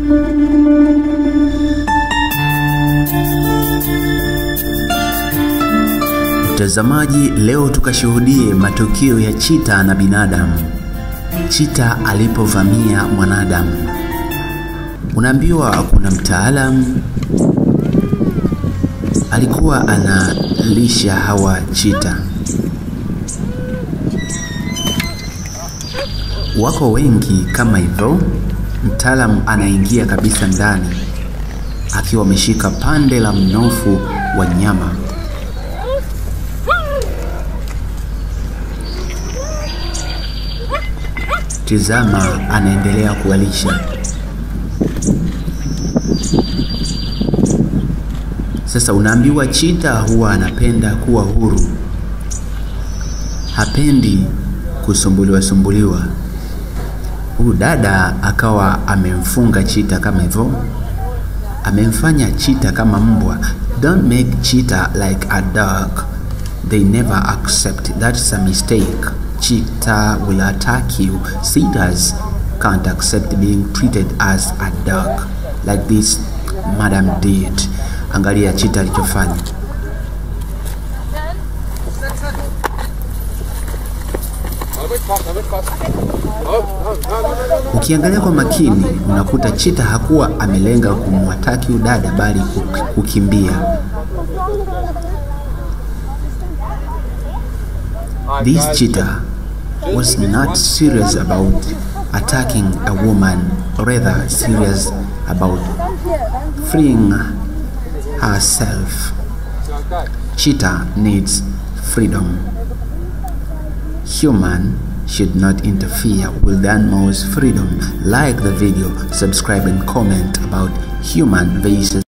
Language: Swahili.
Mtazamaji, leo tukashuhudie matukio ya chita na binadamu. Chita alipovamia mwanadamu. Unaambiwa kuna mtaalamu alikuwa analisha hawa chita. Wako wengi kama hivyo. Mtaalamu anaingia kabisa ndani akiwa ameshika pande la mnofu wa nyama. Tizama, anaendelea kuwalisha. Sasa unaambiwa chita huwa anapenda kuwa huru, hapendi kusumbuliwa sumbuliwa. Huyu dada akawa amemfunga chita kama hivyo, amemfanya chita kama mbwa. Don't make cheetah like a dog, they never accept. That's a mistake. Cheetah will attack you. Cheetahs can't accept being treated as a dog like this madam did. Angalia chita alichofanya. Ukiangalia kwa makini unakuta chita hakuwa amelenga kumwataki udada bali kukimbia. This cheetah was not serious about attacking a woman, rather serious about freeing herself. Cheetah needs freedom. Human should not interfere with animals' freedom. Like the video, subscribe and comment about human versus